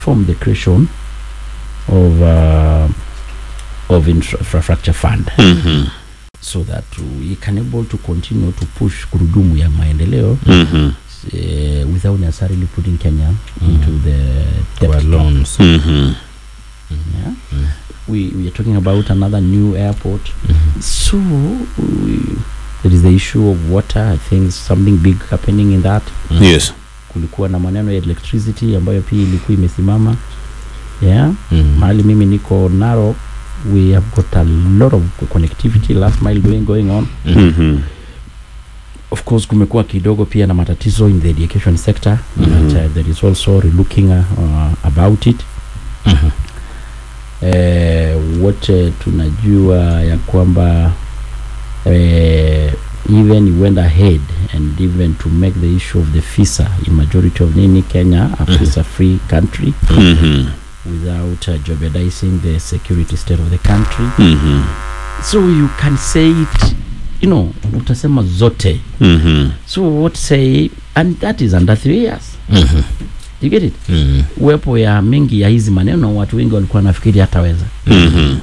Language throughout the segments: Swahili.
from the creation of uh, of infrastructure fund Mhm. so that we can able to continue to push gurudumu ya maendeleo Mhm. uh, without necessarily putting Kenya into the Kwa debt. loans. Mhm. Yeah? We, we are talking about another new airport. So we, there is the issue of water. I think something big happening in that. Yes. Kulikuwa na maneno ya electricity ambayo pia ilikuwa imesimama. Yeah. Mhm. Mahali mimi niko Narok, we have got a lot of connectivity last mile going going on. Mhm. Of course kumekuwa kidogo pia na matatizo in the education sector Mhm. but uh, there is also relooking uh, uh, about it. Mhm. eh, wote tunajua ya kwamba eh, even he went ahead and even to make the issue of the visa in majority of nini Kenya a visa free country Mhm. without uh, jeopardizing the security state of the country Mhm. so you can say it you know utasema zote Mhm. so what say and that is under three years Mhm. you get it Mhm. uwepo ya mingi ya hizi maneno watu wengi walikuwa nafikiri hataweza Mhm.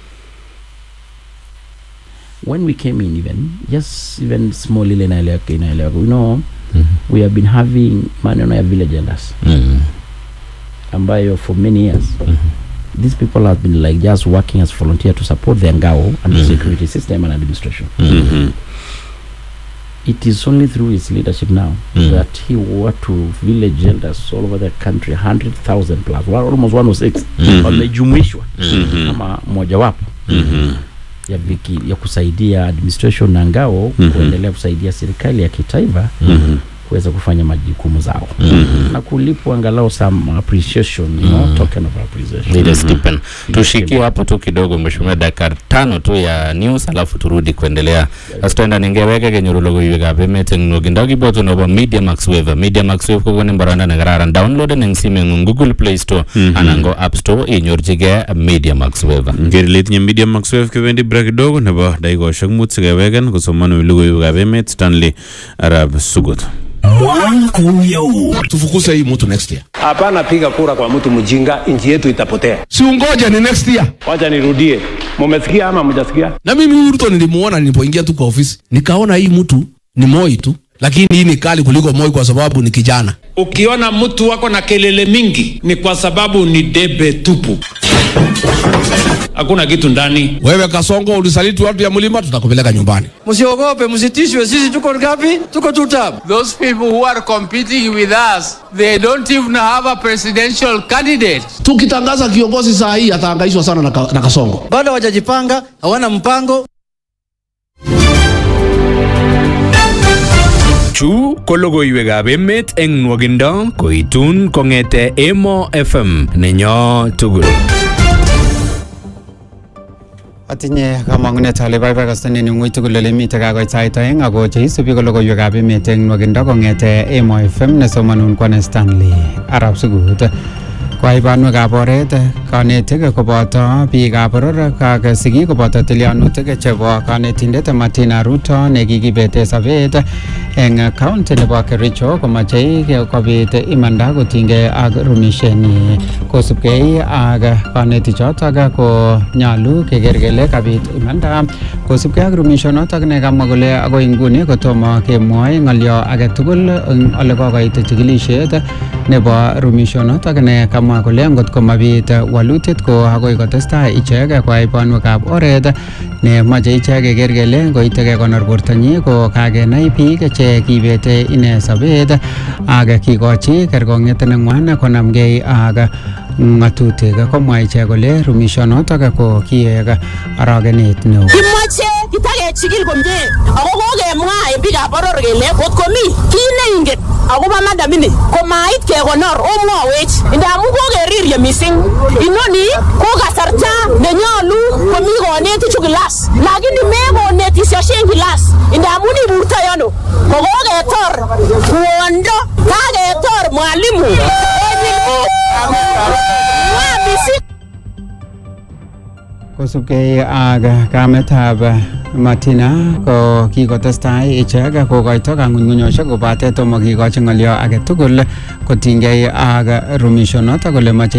when we came in even just even small ile inaeleweka inaeleweka you know Mhm. we have been having maneno ya village elders Mhm. ambayo for many years Mhm. these people have been like just working as volunteer to support their ngao and the Mhm. security system and administration Mhm. it is only through his leadership now Mhm. that he worked to village elders all over the country 100,000 plus well, almost 106 Mhm. wamejumuishwa Mhm. kama mojawapo Mhm. ya, viki, ya kusaidia administration na ngao Mhm. kuendelea kusaidia serikali ya kitaifa Mhm. kuweza kufanya majukumu zao Mhm. na kulipwa angalau some appreciation you know, Mm. token of appreciation Ile stipend. Ile Tushikie stipend. hapo tu kidogo mheshimiwa, dakika tano tu ya news alafu turudi kuendelea. Astenda ningeweke kenyoru logoiwekab emet eng nwokindo kiboto nebo Media Max Wave. Media Max Wave kokonin boroindo nekararan downloaden eng simeng'ung Google Play Store Mhm. anan ko App Store inyorchigei Media Max Wave. ngeri ile itinye media max wave kebendi break kidogo nebo dakikoshek mut sikeweken kosomanwech logoiwekab emet stanley arab sugut tufukuze hii mtu next year. Hapana, piga kura kwa mtu mjinga, nchi yetu itapotea. Si ungoja ni next year. Wacha nirudie, mumesikia ama mjasikia? Na mimi huyu Ruto nilimuona nilipoingia tu kwa ofisi, nikaona hii mtu ni Moi tu, lakini hii ni kali kuliko Moi kwa sababu ni kijana. Ukiona mtu wako na kelele mingi ni kwa sababu ni debe tupu, hakuna kitu ndani. Wewe Kasongo ulisaliti watu ya mlima, tutakupeleka nyumbani. Msiogope, msitishwe, sisi tuko ngapi? Tuko two term. Those people who are competing with us, they don't even have a presidential candidate. Tukitangaza kiongozi saa hii atahangaishwa sana na, ka, na Kasongo. Bado hawajajipanga, hawana mpango. Chu ko logoiwekab emet eng nwokindo koitun kong'ete Emo FM nenyo tugul. Atinye kamang'unet ale baibai kastanen eng ng'ui tugul ole mitei kakoit sait aeng ako cheisubi ko logoiwekab emet eng nwokindo kong'ete Emo FM nesomanun kwane Stanley Arab Sugut. Kwai banwekab oret kanetik koboto biikab boror ak sigik koboto tilyanutik chebo kanetindet Martina Ruto nekikibete sobet eng county nebo Kericho komachei kobit imanda kotinygei ak rumishenyi kosubkei ak kanetichotok ko nyalu keker kele kabit imanda kosubkei ak rumishonotok nekamwa kole akoi nguni kotomo kemwoe ng'olyo age tugul eng ole kokoit chikilishet nebo rumishonotok ne kamwa kole ngot ko mabit walutit ko akoi kotestai ichek koai banwekab oret ne mache ichek keker kele ngoite kekonor bortonyi ko kakenai biik che kibete ine sobet ak kikochi kerkong'et neng'wan konamgei ak ng'atutik komwa ichek kole rumishonotok ko kiek arogenet neo Kimoche kitakechikil komie ako kokemwa en biikab boror kele kot komi kit neingen akobo madamini komait kekonor omwowech ndamun kokerirye missing inoni ko kasarta nenyolu komi konetichu kilas lakini mekonetisosien kilas ndamun iburtoi ano kokoketor kwondo kaketor mwalimu Mwa missing kosubkei ak kametab Martina ko kikotestai ichek kokoito kang'unyng'unyoshek kobate tomo kikochi ng'olyo age tugul kotinygei ak rumishonoto kole moche